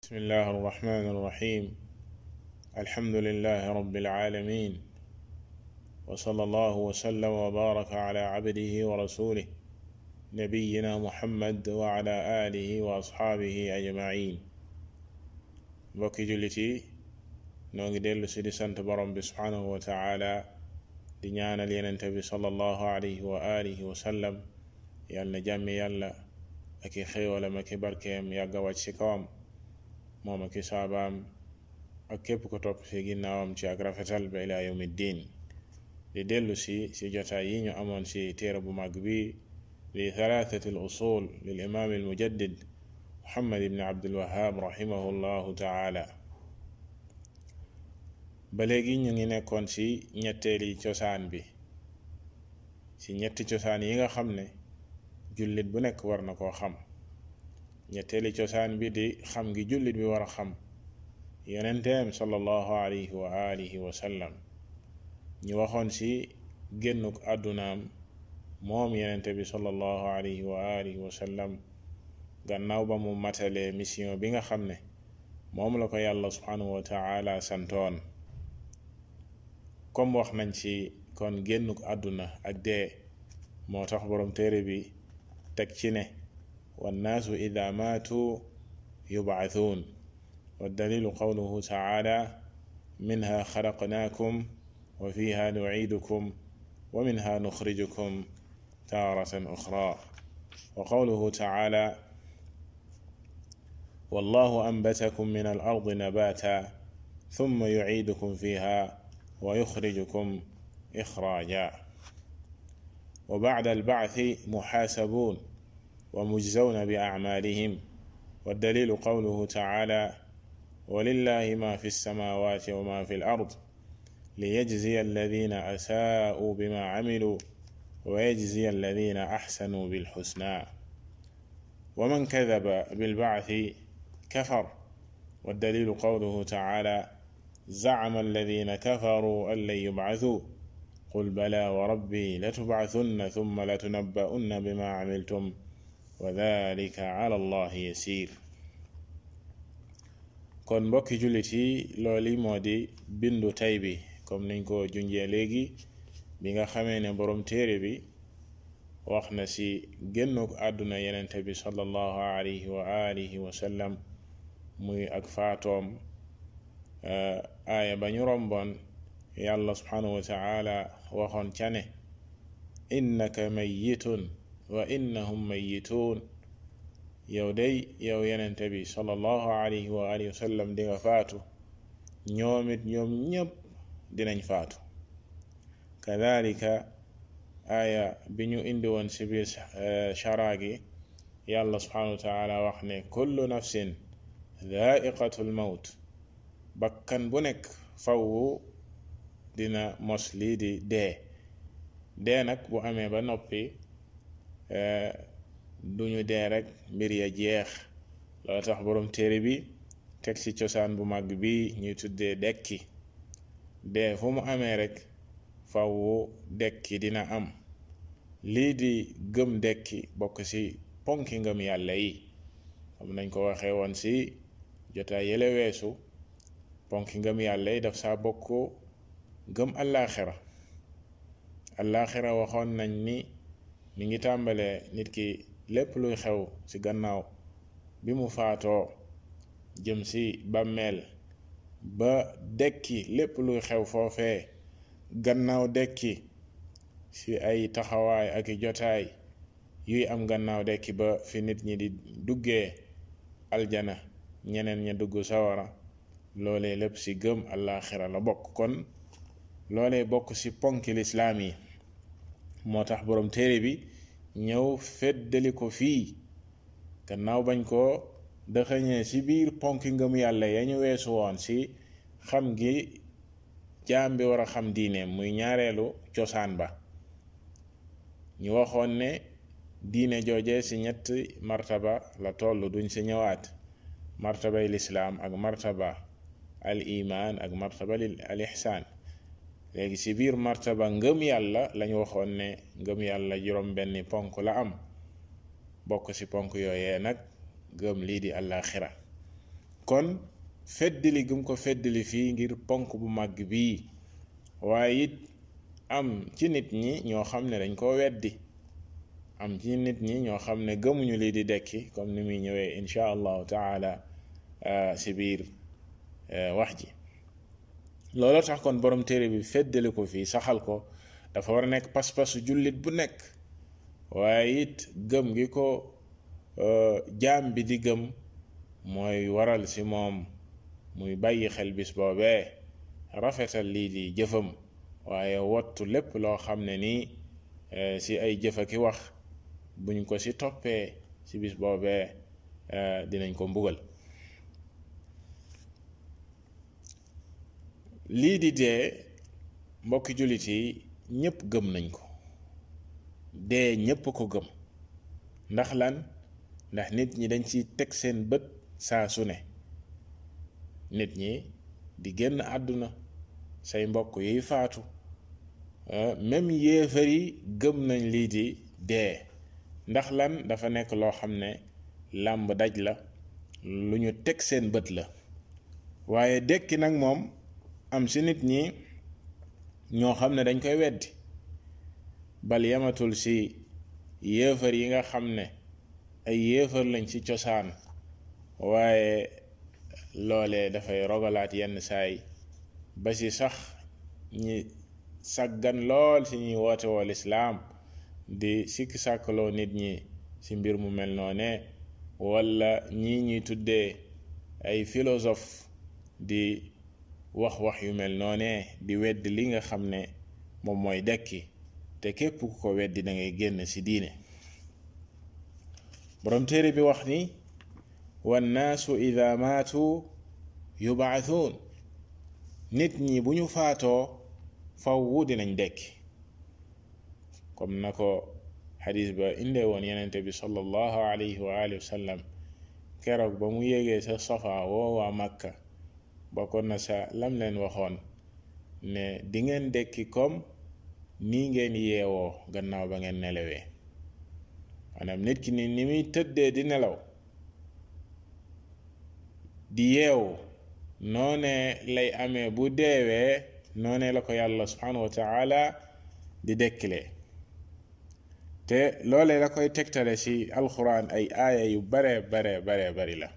بسم الله الرحمن الرحيم الحمد لله رب العالمين وصلى الله وسلم وبارك على عبده ورسوله نبينا محمد وعلى آله وأصحابه أجمعين mbokki jullit yi noo ngi dellu si di sant borom bi subhanahu wa taala di ñaanal yenente bi sallallahu alayhi wa alihi wa sallam yàlla na jàmmi yàlla ak i xéewalam ak i barkeem yàgga wàcc ci kawam moom ak i saabaam ak képp ko topp ci ginnaawam ci ak rafetal ba ila yawmi ddin di dellu si si jotaay yi ñu amoon si téere bu mag bi li thalathati al usul lil imam al mujaddid muhammad ibn abdul wahab rahimahu llahu taala ba léegi ñu ngi nekkoon ci ñetteeli cosaan bi ci ñetti cosaan yi nga xam ne jullit bu nekk war na koo xam ñetteeli cosaan bi di xam gi jullit bi war a xam yonenteem sallallahu alayhi wa alihi wa sallam ñu waxoon ci génnuk àddunaam moom yonente bi sallallahu alayhi wa alihi wa sallam gannaaw ba mu matalee mission bi nga xam ne moom la ko yàlla subhanahu wa taala santoon comme wax nañ ci kon génnuk àdduna ak dee moo tax boroom téere bi teg ci ne wannaasu ida maatu yubcathuun waddalilu qawluhu taala minha xalaqnaakum wa fiha nuciidukum wa minha nuxrijukum taaratan uxra wa qawluhu taala والله أنبتكم من الأرض نباتا ثم يعيدكم فيها ويخرجكم إخراجا وبعد البعث محاسبون ومجزون بأعمالهم والدليل قوله تعالى ولله ما في السماوات وما في الأرض ليجزي الذين أساءوا بما عملوا ويجزي الذين أحسنوا بالحسنى ومن كذب بالبعث كفر والدليل قوله تعالى زعم الذين كفروا أن لن يبعثوا قل بلى وربي لتبعثن ثم لتنبؤن بما عملتم وذلك على الله يسير kon mbokki jullit yi loolu moo di bindu tay bi comme niñ ko junjee léegi bi nga xamee ne boroom téere bi wax na ci génnuk àdduna yenente bi sallallahu alayhi wa alihi wa sallam muy ak faatoom aaya ba ñu romboon yàlla subhanahu wa taala waxoon ca ne innaka mayyitun wa innahum mayyituun yow day yow yenente bi sallallahu alayhi wa alihi wa sallam di nga faatu ñoomit ñoom ñépp dinañ faatu kadalika aaya bi ñu indi woon ci biir chara gi yàlla subhanahu wa taala wax ne kullu nafsin dhaaiqatul mawt bakkan bu nekk fawwu dina mos lii di dee dee nag bu amee ba noppi duñu dee rek mbir ya jeex loolu tax boroom téere bi teg ci cosaan bu mag bi ñuy tuddee dekki dee fu mu amee rek fawwu dekki dina am lii di gëm dekki bokk ci ponki ngëm yàlla yi xam nañ ko waxee woon ci jotaay yële weesu ponki ngëm yàlla yi daf saa bokk gëm allaaxira allaaxira waxoon nañ ni mi ngi tàmbalee nit ki lépp luy xew ci gannaaw bi mu faatoo jëm ci bàmmeel ba dekki lépp luy xew foofee gannaaw dekki ci ay taxawaay ak i jotaay yuy am gannaaw dekki ba fi nit ñi di duggee aljana ñeneen ña dugg sawara loolee lépp ci gëm àllaaxira la bokk kon loolee bokk ci ponki lislaam yi moo tax boroom téere bi ñëw feddali ko fii gannaaw bañ ko dëxëñee ci biir ponki ngëm yàlla ya ñu weesu woon ci xam gi jaam bi war a xam diineem muy ñaareelu cosaan ba ñu waxoon ne diine jooje ci ñetti martaba la toll duñ ci ñëwaat martabay lislaam ak martaba al iman ak martaba al ihsaan léegi ci biir martaba ngëm yàlla lañu waxoon ne ngëm yàlla juróom benni ponk la am bokk ci ponk yooyee nag gëm lii di àllaaxira kon feddali gum ko feddali fii ngir ponk bu màgg bii waaye it am ci nit ñi ñoo xam ne dañ koo weddi am ci nit ñi ñoo xam ne gëmuñu lii di dekki comme ni muy ñëwee insha allahu taala si biir wax ji loolu tax kon borom téere bi feddali ko fii saxal ko dafa war a nekk pas-pasu jullit bu nekk waaye it gëm gi ko jaam bi di gëm mooy waral si moom muy bàyyi xel bis boobee rafetal lii di jëfam waaye wottu lépp loo xam ne nii si ay jëfa ki wax buñ ko si toppee si bis boobee dinañ ko mbugal lii di dee mbokki jullit yi ñépp gëm nañ ko dee ñépp ko gëm ndax lan ndax nit ñi dañ ci teg seen bët saa su ne nit ñi di génn àdduna say mbokk yiy faatu même yéefar yi gëm nañ lii di dee ndax lan dafa nekk loo xam ne làmb daj la lu ñu teg seen bët la waaye dekki nag moom am si nit ñi ñoo xam ne dañ koy weddi bal yamatul si yéefar yi nga xam ne ay yéefar lañ ci cosaan waaye loolee dafay rogalaat yenn saay ba si sax ñi sàggan lool si ñuy woote woo lislaam di sikki sàkkaloo nit ñi ci mbir mu mel noone walla ñii ñuy tuddee ay philosophe di wax wax yu mel noone di wedd li nga xam ne moom mooy dekki te képp ku ko weddi da ngay génn ci diine borom téere bi wax ni wannaasu ida maatu yubaathuun nit ñi bu ñu faatoo fawwu dinañ dekki comme na ko xadis ba indee woon yenente bi sallallahu alayhi wa alihi wa sallam keroog ba mu yégee sa safa woo waa makka bokkoon na sa lam leen waxoon ne di ngeen dekki comme nii ngeen yeewoo gannaaw ba ngeen nelawee maanaam nit ki ni ni muy tëddee di nelaw di yeewu noonee lay amee bu deewee noonee la ko yàlla subhanahu wa taala di dekkilee te loolee la koy tegtale ci alxuraan ay aaya yu bare bare bare bari la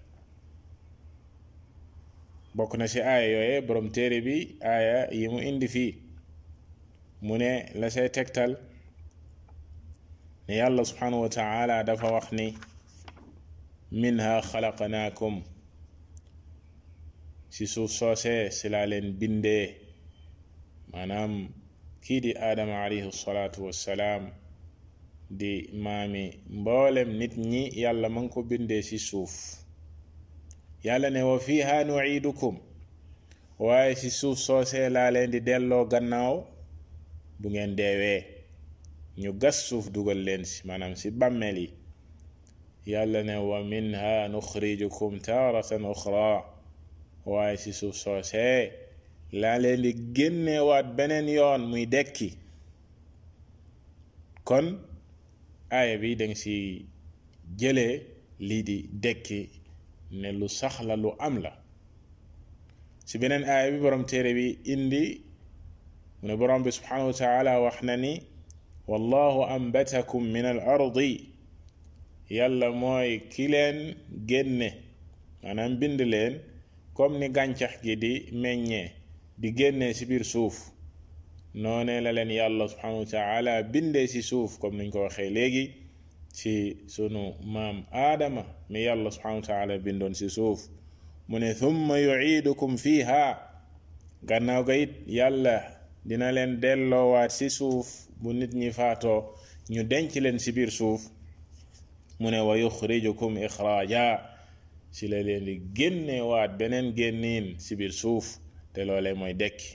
bokk na ci aaya yooye borom téere bi aaya yi mu indi fii mu ne la say tegtal ne yàlla subhanahu wa taala dafa wax ni minha xalaqnaakum ci suuf soosee si laa leen bindee maanaam kii di aadama alayhi salaatu wassalaam di maami mboolem nit ñi yàlla ma ngi ko bindee ci suuf yàlla ne wa fiha nuidukum waaye ci suuf soosee laa leen di delloo gannaaw bu ngeen deewee ñu gas suuf dugal leen ci maanaam ci bàmmeel yi yàlla ne wa minha nuxrijukum taaratan uxra waaye ci suuf soosee laa leen di génnewaat beneen yoon muy dekki kon aaya bi danga ci jëlee lii di dekki ne lu sax la lu am la ci beneen aaya bi borom téere bi indi mu ne borom bi subhanahu wa taala wax na ni wallahu ambatakum min al ardi yàlla mooy ki leen génne maanaam bind leen comme ni gàncax gi di meññee di génnee ci biir suuf noonee la leen yàlla subhanahu wa taala bindee ci suuf comme niñ ko waxee léegi ci sunu maam aadama mi yàlla subhanahu wa taala bindoon ci suuf mu ne thumma yuiidukum fiha gannaaw ga it yàlla dina leen delloowaat ci suuf bu nit ñi faatoo ñu denc leen ci biir suuf mu ne wa yuxrijukum ixraaja ci la leen di génnewaat beneen génniin ci biir suuf te loolee mooy dekki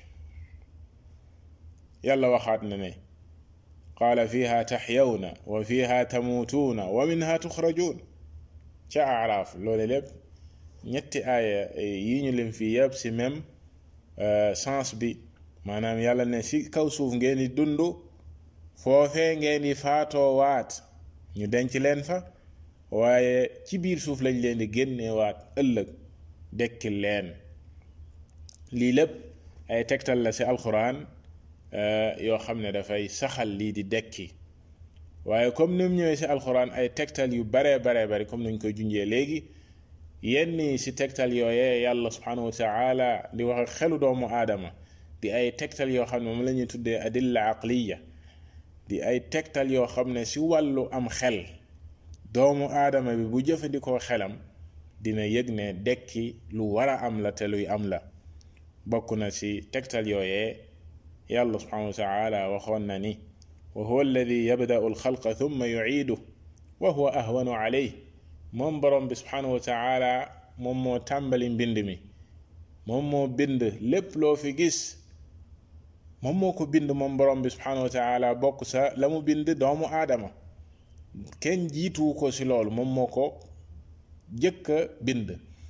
yàlla waxaat na ne qaala fiha taxyawna wa fiha tamuutuuna wa minha tuxrajuun ca araaf loole lépp ñetti aaya yi ñu lim fii yëpp ci même sens bi maanaam yàlla ne ci kaw suuf ngeen di dund foofee ngeen di faatoo waat ñu denc leen fa waaye ci biir suuf lañ leen di génneewaat ëllëg dekkil leen lii lépp ay tegtal la ci alquran yoo xam ne dafay saxal lii di dekki waaye comme ni mu ñëwee ci alquran ay tegtal yu baree baree bari comme nuñ koy junjee léegi yenn yi ci tegtal yooyee yàlla subhanahu wa taala di wax ak xelu doomu aadama di ay tegtal yoo xam ne moom la ñuy tuddee adilla aqliya di ay tegtal yoo xam ne ci wàllu am xel doomu aadama bi bu jëfandikoo xelam dina yëg ne dekki lu war a am la te luy am la bokk na ci tegtal yooyee yàlla subhanahu wa taala waxoon na ni wa huwa alladi yabda'u alxalqa thumma yu'iidu wa huwa ahwanu alayh moom borom bi subhanahu wa taala moom moo tàmbali mbind mi moom moo bind lépp loo fi gis moom moo ko bind moom borom bi subhanahu wa taala bokk sa la mu bind doomu aadama kenn jiituwu ko ci loolu moom moo ko jëkk a bind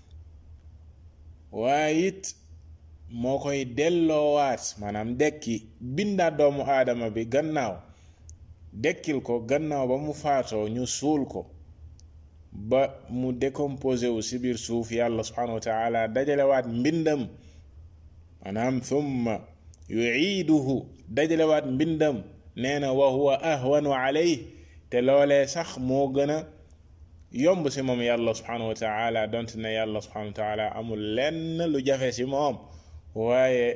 waaye it moo koy delloowaat maanaam dekki bindaat doomu aadama bi gannaaw dekkil ko gannaaw ba mu faatoo ñu suul ko ba mu décomposé wu ci biir suuf yàlla subhanahu wa taala dajalewaat mbindam maanaam thumma yuiiduhu dajalewaat mbindam nee na wa huwa ahwanu alayh te loolee sax moo gën a yomb ci moom yàlla subhanahu wa taala donte ne yàlla subhanahu wa taala amul lenn lu jafe ci moom waaye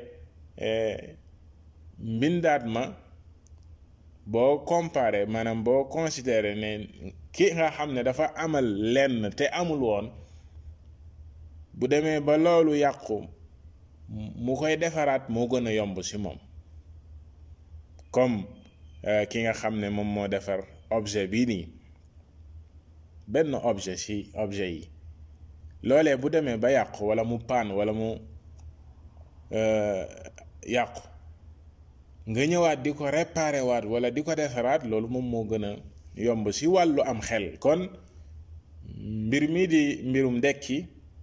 mbindaat ma boo comparé maanaam boo considéré ne ki nga xam ne dafa amal lenn te amul woon bu demee ba loolu yàqu mu koy defaraat moo gën a yomb ci moom comme ki nga xam ne moom moo defar objet bii nii benn objet ci objet yi loolee bu demee ba yàqu walla mu paan walla mu yàqu nga ñëwaat di ko réparer waat walla di ko defaraat loolu moom moo gën a yomb ci wàllu am xel kon mbir mi di mbirum dekki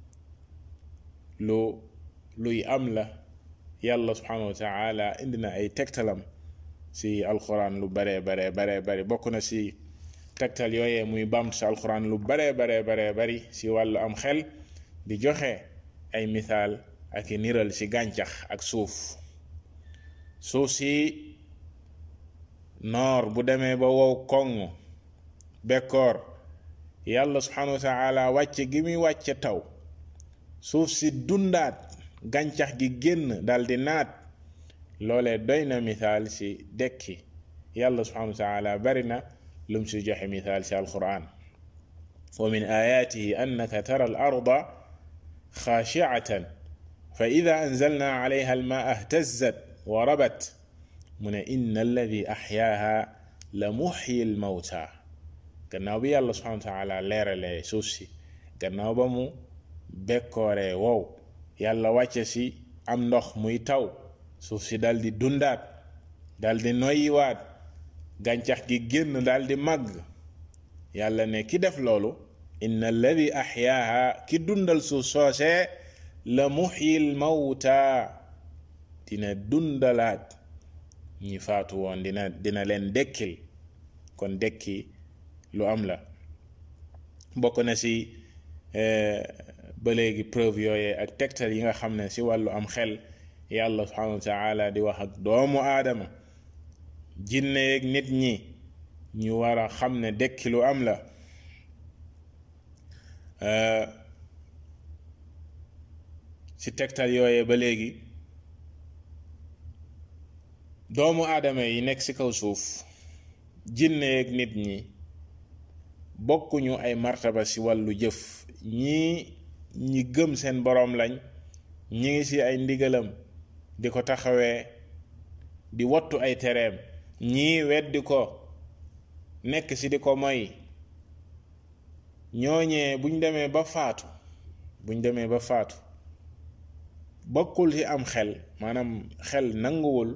lu luy am la yàlla subhanahu wa taala indi na ay tegtalam ci alquran lu baree baree baree bari bokk na ci tegtal yooyee muy bamtu ci alquran lu baree baree baree bari ci wàllu am xel di joxe ay misaal ak i niral ci gàncax ak suuf suuf si noor bu demee ba wow koŋ bekkoor yàlla subhanahu wa taala wàcce gi muy wàcce taw suuf si dundaat gàncax gi génn daldi naat loolee doy na misaal ci dekki yàlla subhanahu wa taala bari na lum si joxe misaal ci alquran wa min ayaatihi annaka tara al arda xaashiatan fa ida anzalna alayha almaa ihtazat wa rabat mu ne inna alladi axyaaha la muxyi almawta gannaaw bi yàlla subhanahu wa taala leeralee suuf si gannaaw ba mu bekkooree wow yàlla wàcce si am ndox muy taw suuf si dal di dundaat dal di noyyiwaat gàncax gi génn dal di màgg yàlla ne ki def loolu inna alladi axyaaha ki dundal suuf soosee la muxyil mawta dina dundalaat ñi faatu woon dina dina leen dekkil kon dekki lu am la bokk na ci ba léegi preuve yooyee ak tegtal yi nga xam ne ci wàllu am xel yàlla subhanahu wa taala di wax ak doomu aadama jinne yeeg nit ñi ñu war a xam ne dekki lu am la ci tegtal yooyee ba léegi doomu aadama yi nekk ci kaw suuf jinne yeeg nit ñi bokkuñu ay martaba ci wàllu jëf ñii ñi gëm seen boroom lañ ñi ngi ci ay ndigalam di ko taxawee di wattu ay tereem ñii weddi ko nekk ci di ko moy ñooñee buñ demee ba faatu buñ demee ba faatu bokkul ci am xel maanaam xel nanguwul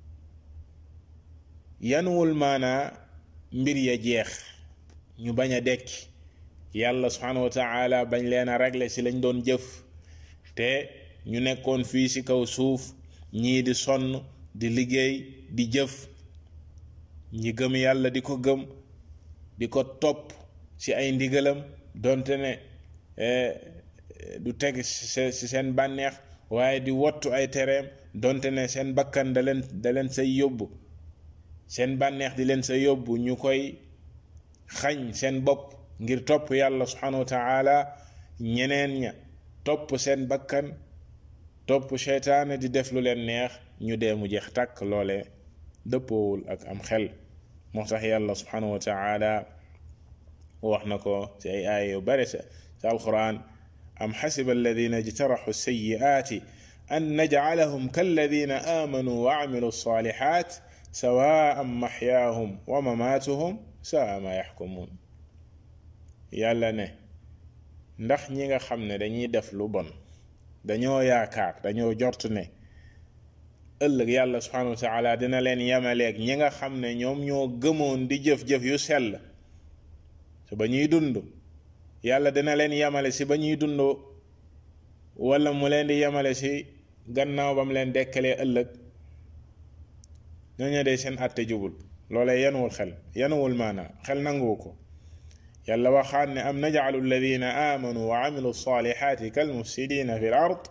yanuwul maanaa mbir ya jeex ñu bañ a dekki yàlla subhanahu wa taala bañ leen a régler ci lañ doon jëf te ñu nekkoon fii ci kaw suuf ñii di sonn di liggéey di jëf ñi gëm yàlla di ko gëm di ko topp ci ay ndigalam donte ne du teg ci seen bànneex waaye di wottu ay tereem donte ne seen bakkan da leen da leen say yóbbu seen bànneex di leen sa yóbbu ñu koy xañ seen bopp ngir topp yàlla subhanahu wa taala ñeneen ña topp seen bakkan topp seytaane di def lu leen neex ñu dee mu jeex tàkk loole dëppoowul ak am xel moo tax yàlla subhanahu wa taala wax na ko ci ay aaya yu bare sa sa alquran am xasiba alladina ijtaraxu sayiaati an najcalahum kalladina aamanu wa camilu alsalixaat sawaan maxyaahum wa mamaatuhum saa ma yaxkumuun yàlla ne ndax ñi nga xam ne dañuy def lu bon dañoo yaakaar dañoo jort ne ëllëg yàlla subhanahu wa taala dina leen yemaleeg ñi nga xam ne ñoom ñoo gëmoon di jëf-jëf yu sell te ba ñuy dund yàlla dina leen yemale si ba ñuy dund wala mu leen di yemale si gannaaw ba mu leen dekkalee ëllëg ñooñu de seen àtte jubul loolee yanuwul xel yanuwul maana xel nanguwu ko yàlla waxaat ne am najcalu alladina aamanu wa camilu alsalixaati kalmufsidina fi l ard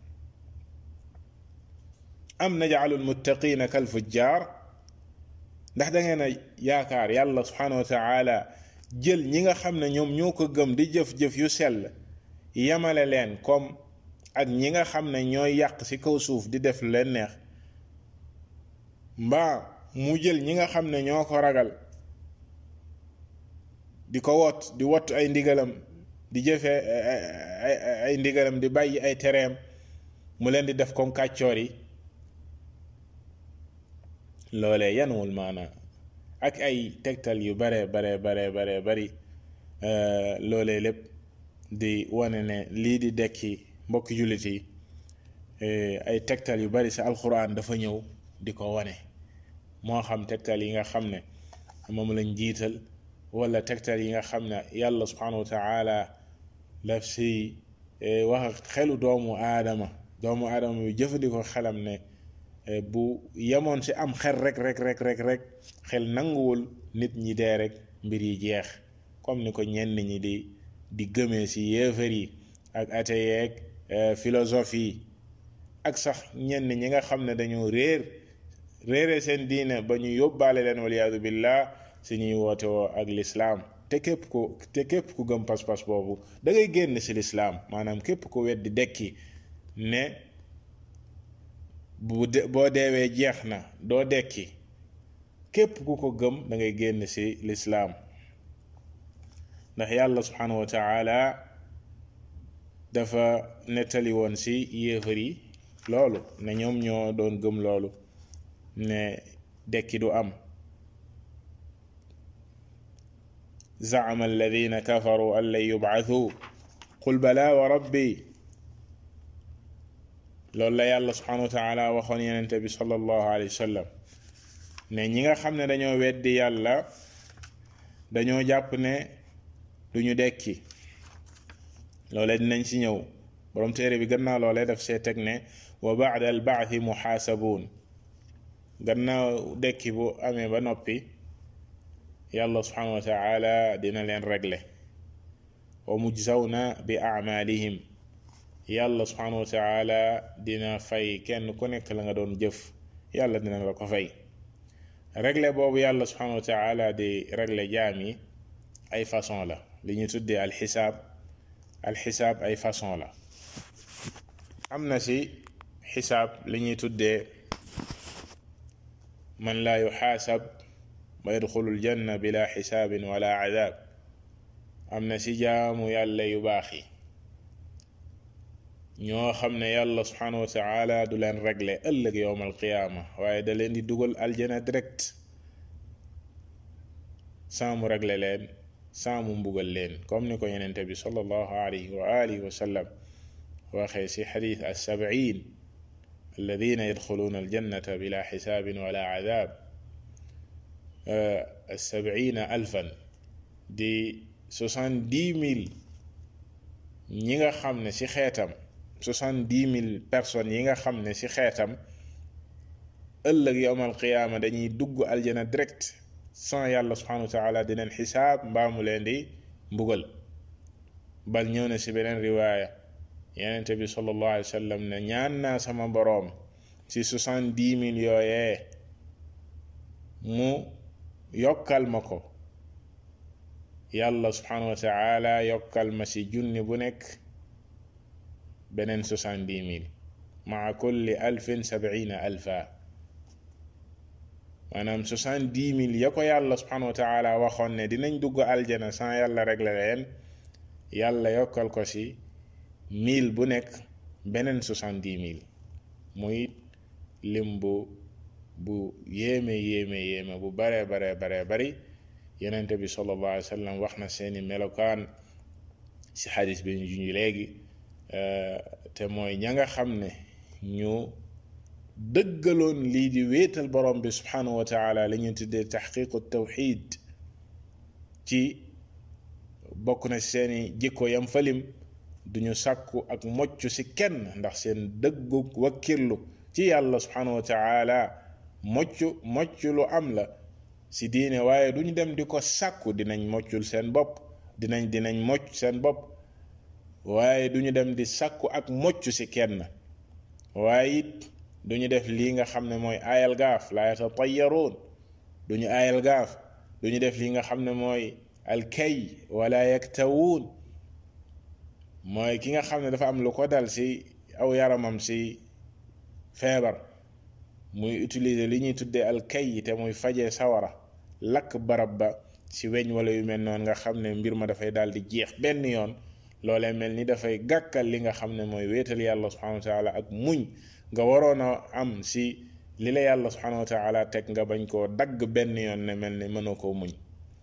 am najcalu almuttaqina kalfujjar ndax da ngeen a yaakaar yàlla subhanahu wa taala jël ñi nga xam ne ñoom ñoo ko gëm di jëf-jëf yu sell yemale leen comme ak ñi nga xam ne ñooy yàq ci kaw suuf di def lu leen neex mbaa mu jël ñi nga xam ne ñoo ko ragal di ko wot di wot ay ndigalam di jëfe ay ndigalam di bàyyi ay tereem mu leen di def comme kàccoor yi loolee yanuwul maanaa ak ay tegtal yu bare bare bare bare bari loolee lépp di wane ne lii di dekki mbokki jullit yi ay tegtal yu bari sa alxuraan dafa ñëw di ko wane moo xam tegtal yi nga xam ne moom lañ jiital wala tegtal yi nga xam ne yàlla subhanahu wa taala daf si wax xelu doomu aadama doomu aadama bi jëfandikoo xelam ne bu yemoon si am xel rek rek rek rek rek xel nanguwul nit ñi dee rek mbir yi jeex comme ni ko ñenn ñi di di gëmee si yéefar yi ak ateyeeg philosophie yi ak sax ñenn ñi nga xam ne dañoo réer réere seen diine ba ñu yóbbaale leen waliyaadu billah si ñuy woote woo ak lislaam te képp ku te képp ku gëm pas-pas boobu da ngay génn si lislaam maanaam képp ku weddi dekki ne bu de boo deewee jeex na doo dekki képp ku ko gëm da ngay génn si lislaam ndax yàlla subhanahu wa taala dafa nettali woon si yéefar yi loolu ne ñoom ñoo doon gëm loolu ne dekki du am زعم الذين كفروا أن لن يبعثوا قل بلى وربي loolu la yàlla subhanahu wa taala waxoon yenente bi sallallahu alayhi wa sallam ne ñi nga xam ne dañoo weddi yàlla dañoo jàpp ne duñu dekki loole dinañ ci ñëw borom téere bi gannaaw loole daf see teg ne wa baada al baathi muxaasabuun gannaaw dekki bu amee ba noppi yàlla subhanahu wa taala dina leen régler wa mujzawna bi amalihim yàlla subhanahu wa taala dina fay kenn ku nekk la nga doon jëf yàlla dina la ko fay régler boobu yàlla subhanahu wa taala di régler jaam yi ay façon la li ñu tuddee alxisaab alxisaab ay façon la am na si xisaab li ñuy tuddee man laa yuxaasab wa yadxulu aljanna bila xisaabin wala cadaab am na si jaamu yàlla yu baax yi ñoo xam ne yàlla subhanahu wa taala du leen régler ëllëg yowm alqiyaama waaye da leen di dugal aljana direct sans mu régler leen sans mu mbugal leen comme ni ko yenente bi sallallahu alayhi wa alihi wa sallam waxee si xadis alsabiin alladina yadxuluuna aljannata bila xisaabin wala cadaab alsabiina alfan di soixante-dix mille ñi nga xam ne ci xeetam soixante-dix mille personnes yi nga xam ne ci xeetam ëllëg yowmal qiyaama dañuy dugg aljana direct sans yàlla subhanahu wa taala di leen xisaab mbaa mu leen di mbugal bal ñëw na ci beneen riwaaya yenente bi sallallahu alayhi wa sallam ne ñaan naa sama boroom ci soixante-dix mille yooyee mu yokkal ma ko yàlla subhanahu wa taala yokkal ma ci junni bu nekk beneen soixante-dix mille maa kulli alfin sabiina alfa maanaam soixante-dix mille ya ko yàlla subhanahu wa taala waxoon ne dinañ dugg aljana sans yàlla régler leen yàlla yokkal ko ci mille bu nekk beneen soixante-dix mille muy lim bu bu yéeme yéeme yéeme bu bare bare bare bari yenente bi sallallahu alayhi wa sallam wax na seeni melokaan ci xadis bi ñu juñu léegi te mooy ña nga xam ne ñu dëggaloon lii di wéetal borom bi subhanahu wa taala li ñu tuddee taxqiqu tawxid ci bokk na seeni jikko yam falim duñu sàkku ak mocc ci kenn ndax seen dëggu wakkirlu ci yàlla subhanahu wa taala mocc mocc lu am la ci diine waaye duñu dem di ko sàkku dinañ moccul seen bopp dinañ dinañ mocc seen bopp waaye duñu dem di sàkku ak mocc ci kenn waaye it duñu def lii nga xam ne mooy aayal gaaf la yatatayaruun duñu aayal gaaf duñu def lii nga xam ne mooy alkay wala yaktawuun mooy ki nga xam ne dafa am lu ko dal ci aw yaramam ci feebar muy utiliser li ñuy tuddee alkay te muy fajee sawara lakk barab ba ci weñ wala yu mel noonu nga xam ne mbir ma dafay daal di jeex benn yoon loolee mel ni dafay gàkkal li nga xam ne mooy wéetal yàlla subhanahu wa taala ak muñ nga waroon a am si li la yàlla subhanahu wa taala teg nga bañ koo dagg benn yoon ne mel ni mënoo koo muñ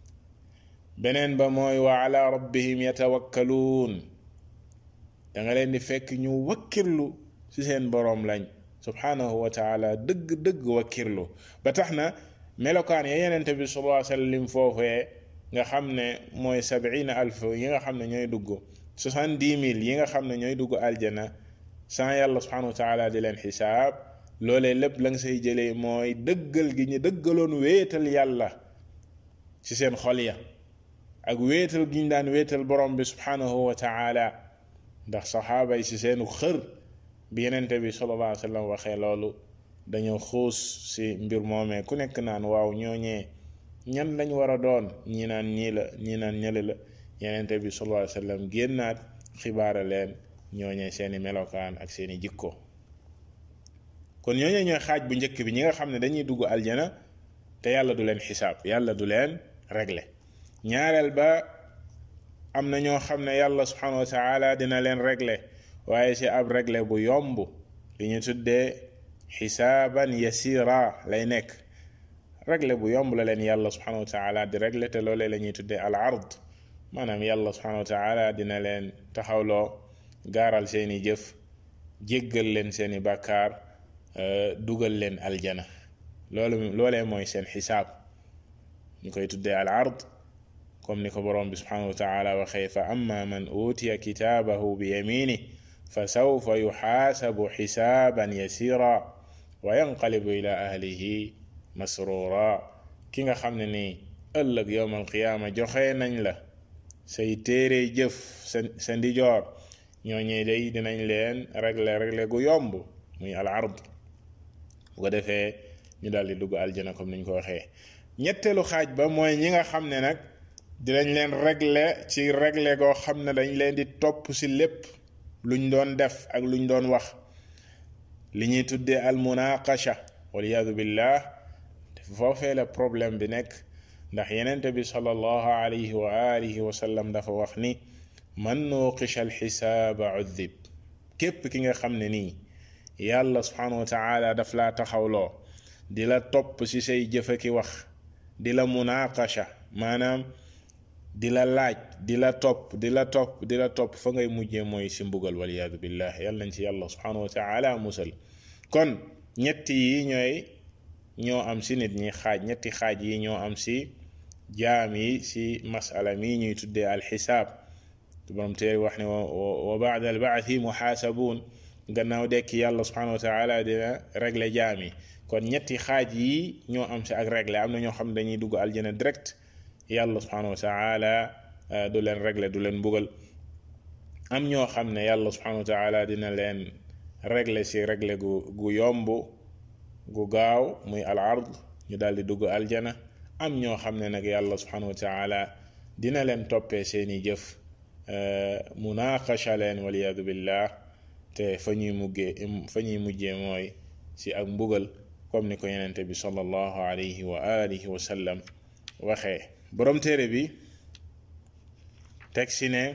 beneen ba mooy wa ala rabbihim yatawakkaluun da nga leen di fekk ñu wakkirlu ci seen boroom lañ subhanahu wa taala dëgg-dëgg wakkirlu ba tax na melokaan ya yenente bi sallallahu alayhi wa sallam foofee nga xam ne mooy sabiina alf yi nga xam ne ñooy dugg soixante-dix mille yi nga xam ne ñooy dugg aljana sans yàlla subhanahu wa taala di leen xisaab loolee lépp la nga say jëlee mooy dëggal gi ñu dëggaloon wéetal yàlla ci seen xol ya ak wéetal gi ñu daan wéetal borom bi subhanahu wa taala ndax saxaaba yi ci seenu xër bi yenente bi sallallahu alayhi wa sallam waxee loolu dañoo xuus ci mbir moomee ku nekk naan waaw ñooñee ñan lañ war a doon ñi naan ñii la ñi naan ñële la yenente bi sallallahu alayhi wa sallam génnaat xibaara leen ñooñee seeni melokaan ak seeni jikko kon ñooñee ñooy xaaj bu njëkk bi ñi nga xam ne dañuy dugg aljana te yàlla du leen xisaab yàlla du leen régler ñaareel ba am na ñoo xam ne yàlla subhanahu wa taala dina leen régler waaye ci ab régler bu yomb li ñu tuddee xisaaban yasira lay nekk régler bu yomb la leen yàlla subhanahu wa taala di régler te loolee la ñuy tuddee al ard maanaam yàlla subhanahu wa taala dina leen taxawloo gaaral seeni jëf jéggal leen seeni bàkkaar dugal leen aljana loolu loolee mooy seen xisaab ñu koy tuddee al ard comme ni ko boroom bi subhanahu wa taala waxee fa amma man utiya kitaabahu bi yamini fa sawfa yuxaasabu xisaaban yasira wa yanqalibu ila ahlihi masrura ki nga xam ne nii ëllëg yowm alqiyaama joxe nañ la say téere jëf sa sa ndijoor ñooñee day dinañ leen régler régler gu yomb muy al ard bu ko defee ñu daal di dugg aljana comme niñ ko waxee ñetteelu xaaj ba mooy ñi nga xam ne nag dinañ leen régler ci régler goo xam ne dañ leen di topp ci lépp luñ doon def ak luñ doon wax li ñuy tuddee al munaqasha waliyadu billah foofee la problème bi nekk ndax yenente bi sallallahu alayhi wa alihi wa sallam dafa wax ni man nuqisha al xisaaba udib képp ki nga xam ne nii yàlla subhanahu wa taala daf laa taxawloo di la topp ci say jëfa ki wax di la munaqasha maanaam di la laaj di la topp di la topp di la topp fa ngay mujjee mooy ci mbugal waliyadu billah yàlla nañ ci yàlla subhanahu wa taala musal kon ñetti yi ñooy ñoo am ci nit ñi xaaj ñetti xaaj yi ñoo am ci jaam yi ci masala mi ñuy tuddee alxisaab borom téere wax ne wa baada albaathi muxaasabuun gannaaw dekki yàlla subhanahu wa taala dina régler jaam yi kon ñetti xaaj yi ñoo am ci ak régler am na ñoo xam ne dañuy dugg aljana direct yàlla subhanahu wa taala du leen régler du leen mbugal am ñoo xam ne yàlla subhanahu wa taala dina leen régler si régler gu gu yomb gu gaaw muy al ard ñu daal di dugg aljana am ñoo xam ne nag yàlla subhanahu wa taala dina leen toppee seeni jëf munaqasha leen waliyadu billah te fa ñuy muggee fa ñuy mujjee mooy si ak mbugal comme ni ko yenente bi sallallahu alayhi wa alihi wa sallam waxee borom téere bi teg si ne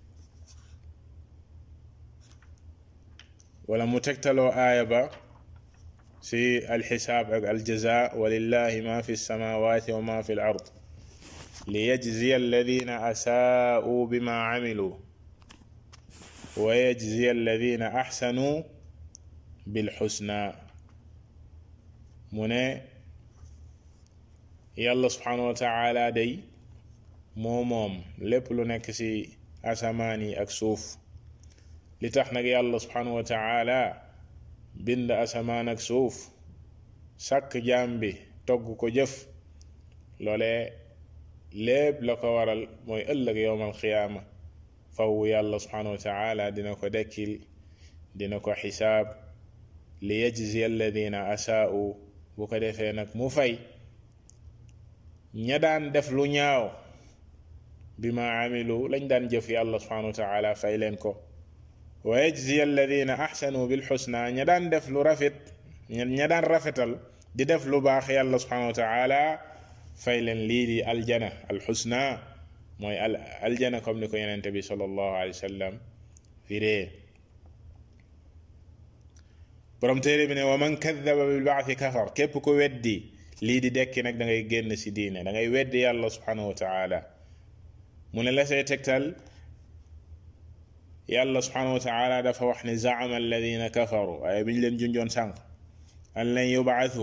wala mu tegtaloo aaya ba si alxisaab ak aljaza walillahi ma fi lsamawati wa ma fi l ard liyajziya alladina asaa'uu bima camiluu wa yajziya alladina axsanuu bilxusna mu ne yàlla subhanahu wa taala day moo moom lépp lu nekk ci asamaan yi ak suuf li tax nag yàlla subhanahu wa taala bind asamaan ak suuf sàkk jaam bi togg ko jëf loole lépp la ko waral mooy ëllëg yowmal qiyaama faw yàlla subhanahu wa taala dina ko dekkil dina ko xisaab li yajzi alladina asaa'u bu ko defee nag mu fay ña daan def lu ñaaw bi ma amilu lañ daan jëf yàlla subhanahu wa taala fay leen ko wa yajzi alladina axsanu bil xusna ña daan def lu rafet ña daan rafetal di def lu baax yàlla subhanahu wa taala fay leen lii di aljana alxusna mooy al aljana comme ni ko yenente bi sallallahu alayhi wa sallam firee borom téere bi ne wa man kadaba bil baaxi kafar képp ko weddi lii di dekki nag da ngay génn si diine da ngay weddi yàlla subhanahu wa taala mu ne la say tegtal yàlla subhanahu wa taala dafa wax ne zaama alladina kafaru waaye bi ñu leen junjoon sànq an lan yubaathu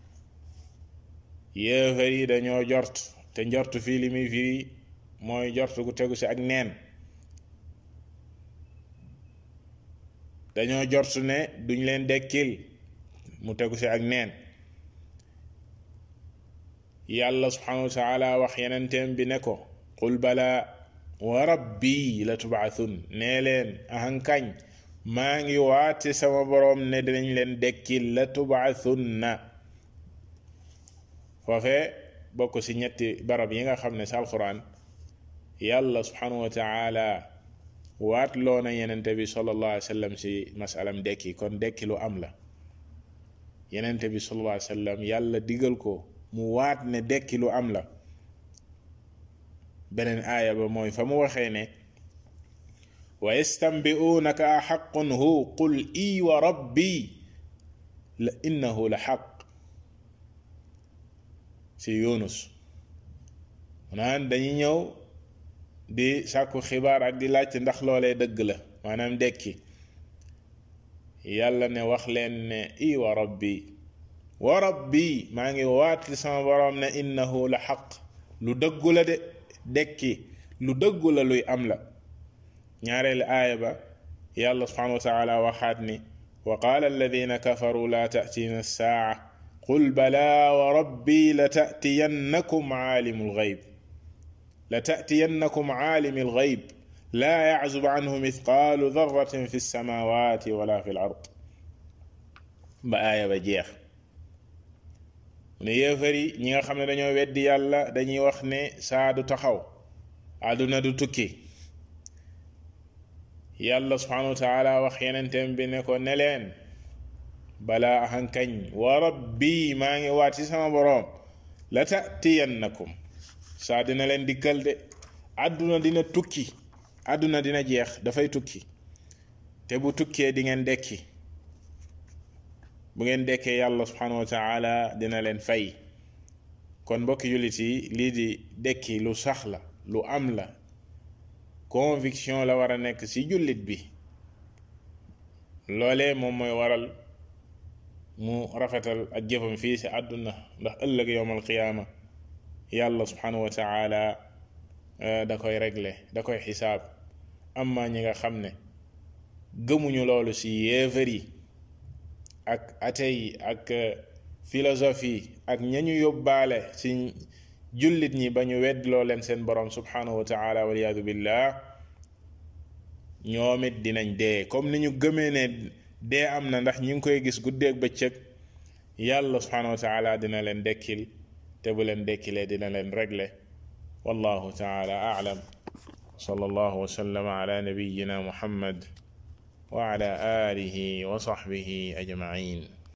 yéefar yi dañoo jort te njort fii li muy firi mooy jort gu tegu si ak neen dañoo jort ne duñ leen dekkil mu tegu si ak neen yàlla subhanahu wa taala wax yenenteem bi ne ko qul bala wa rabbi la tubaathun nee leen ahankañ maa ngi waate sama boroom ne dinañ leen dekkil la tubaathunna foofe bokk ci ñetti barab yi nga xam ne sa alquran yàlla subhanahu wa taala waat loo na yenente bi sallallahu alayhi wa sallam ci masalam dekki kon dekki lu am la yenente bi sallallahu alayhi wa sallam yàlla digal ko mu waat ne dekki lu am la beneen aaya ba mooy fa mu waxee ne wa yastanbi'unaka a xaqun hu qul i wa rabbi la innahu la xaq ci yunus naan dañuy ñëw di sàkku xibaar ak di laajte ndax loolee dëgg la maanaam dekki yàlla ne wax leen ne i wa rabbi wa rabbi maa ngi waat ci sama boroom ne innahu la xaq lu dëggu la de dekki lu dëggu la luy am la ñaareelu aaya ba yàlla subhanahu wa taala waxaat ni wa qaala alladina kafaru la tatina saa qul bala wa rabbi la tatiyannakum aalimu lgayb la tatiyannakum aalimi lgayb laa yaczub anhu mithqaalu darratin fi lsamawati wala fi l ard ba aaya ba jeex ne yéefar yi ñi nga xam ne dañoo weddi yàlla dañuy wax ne saa du taxaw àdduna du tukki yàlla subhanahu wa taala wax yenenteem bi ne ko ne leen balaa ahankañ wa rabbi maa ngi waat ci sama boroom la tatiyannakum saa dina leen dikkal de àdduna dina tukki àdduna dina jeex dafay tukki te bu tukkee di ngeen dekki bu ngeen dekkee yàlla subhanahu wa taala dina leen fay kon mbokki jullit yi lii di dekki lu sax la lu am la conviction la war a nekk ci jullit bi loolee moom mooy waral mu rafetal ak jëfam fii ci àdduna ndax ëllëg yowmal qiyaama yàlla subhanahu wa taala da koy régler da koy xisaab amma ñi nga xam ne gëmuñu loolu ci yéefar yi ak athée yi ak philosophie ak ñañu yóbbaale ci jullit ñi ba ñu weddloo leen seen borom subhanahu wa taala waliyaadu billah ñoom it dinañ dee comme ni ñu gëmee ne dee am na ndax ñu ngi koy gis guddeeg bëccëg yàlla subhanahu wa taala dina leen dekkil te bu leen dekkilee dina leen régler wallahu taala aalam صلى الله وسلم على نبينا محمد وعلى آله وصحبه أجمعين